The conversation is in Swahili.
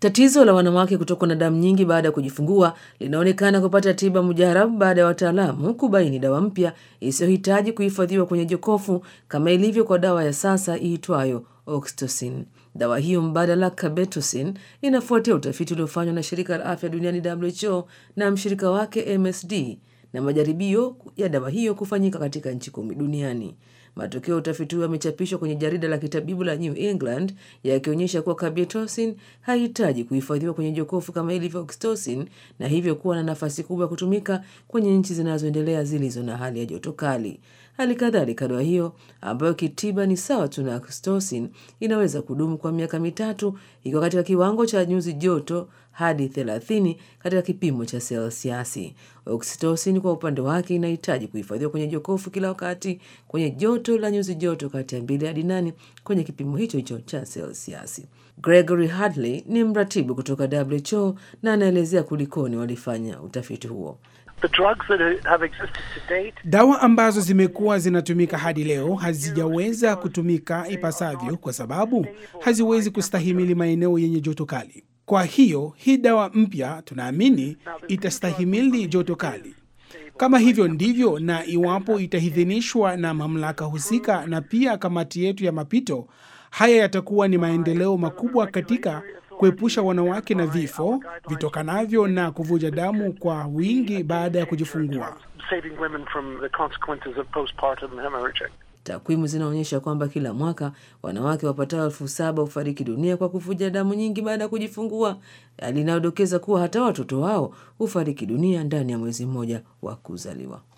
Tatizo la wanawake kutokwa na damu nyingi baada ya kujifungua linaonekana kupata tiba mujarabu baada ya wataalamu kubaini dawa mpya isiyohitaji kuhifadhiwa kwenye jokofu kama ilivyo kwa dawa ya sasa iitwayo oxytocin. Dawa hiyo mbadala carbetocin inafuatia utafiti uliofanywa na shirika la afya duniani WHO na mshirika wake MSD na majaribio ya dawa hiyo kufanyika katika nchi kumi duniani. Matokeo ya utafiti huo yamechapishwa kwenye jarida la kitabibu la New England yakionyesha kuwa carbetocin haihitaji kuhifadhiwa kwenye jokofu kama ilivyo oxytocin na hivyo kuwa na nafasi kubwa ya kutumika kwenye nchi zinazoendelea zilizo na hali ya joto kali. Hali kadhalika dawa hiyo ambayo kitiba ni sawa tu na oxytocin inaweza kudumu kwa miaka mitatu ikiwa katika kiwango cha nyuzi joto hadi 30 katika kipimo cha selsiasi. Oxytocin kwa upande wake inahitaji kuhifadhiwa kwenye jokofu kila wakati kwenye joto la nyuzi joto kati ya mbili hadi nane kwenye kipimo hicho hicho cha selsiasi. Gregory Hadley ni mratibu kutoka WHO na anaelezea kulikoni walifanya utafiti huo. The drugs that have existed to date Dawa ambazo zimekuwa zinatumika hadi leo hazijaweza kutumika ipasavyo kwa sababu haziwezi kustahimili maeneo yenye joto kali. Kwa hiyo hii dawa mpya tunaamini itastahimili joto kali. Kama hivyo ndivyo, na iwapo itaidhinishwa na mamlaka husika na pia kamati yetu ya mapito, haya yatakuwa ni maendeleo makubwa katika kuepusha wanawake na vifo vitokanavyo na kuvuja damu kwa wingi baada ya kujifungua. saving women from the consequences of postpartum hemorrhaging. Takwimu zinaonyesha kwamba kila mwaka wanawake wapatao elfu saba hufariki dunia kwa kuvuja damu nyingi baada ya kujifungua, hali inayodokeza kuwa hata watoto wao hufariki dunia ndani ya mwezi mmoja wa kuzaliwa.